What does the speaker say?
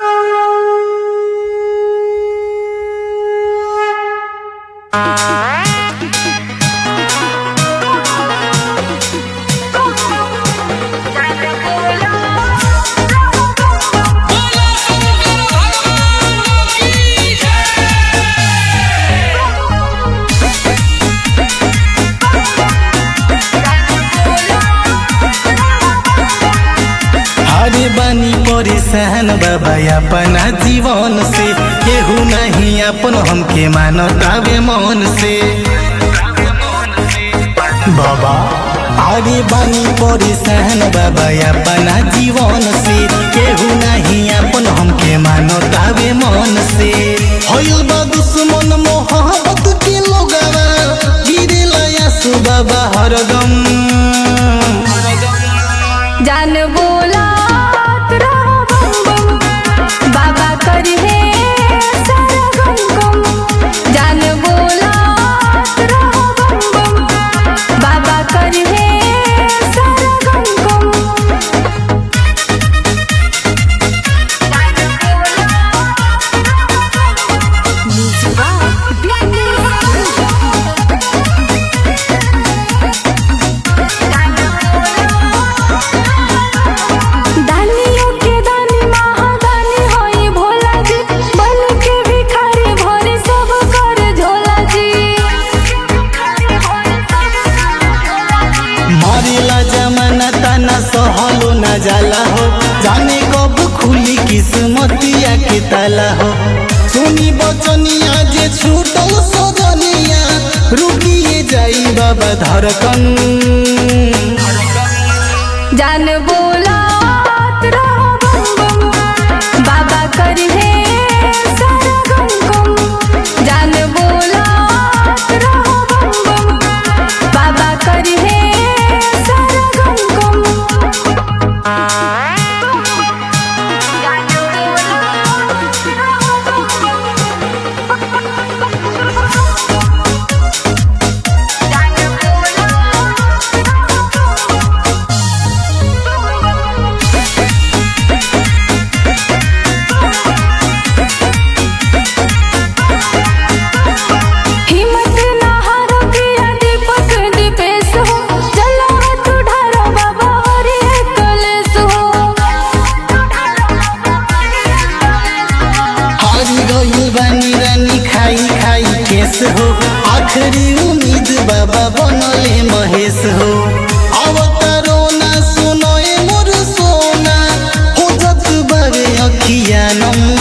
अरे बानी परेशान बाबा अपना जीवन से केहू नहीं अपन हमके मानतावे मन से बाबा अरे बानी परेशान बाबा अपना जीवन से केहू नहीं अपन हमके मानतावे मन से होइल बा दुश्मन मोहब्बत के लोगवा गिरेला यासु बाबा हरदम जान बोलात रहो बम बम बाबा करिहे सारा गम गम जान बोलात रहो बम बम बाबा करिहे सारा गम गम दानियों के दानी महादानी होई भोला जी बन के भिखारी भरे सब कर झोला जी मारेला जमाना ताना सहलो न जाला हो जाने कब खुली किस्मतिया के ताला हो सुनी बचनिया जे छूटल सजनिया रुकिए जाई बाबा धड़कन जान बोलात रहो बम बम बाबा करिहे सारा गम गम जान बोलात रहो बम बम बाबा करिहे सारा गम गम हिम्मत ना हारो प्रिया दीपक दीपेश हो चलो हाथ उठारो बाबा हरि कलेश हो हारी गइल बानी रानी खाई खाई केस हो आखिरी उम्मीद बाबा बनले महेश हो अवतारो ना सुनो ए मोर सोना हो जत बारे अखिया नम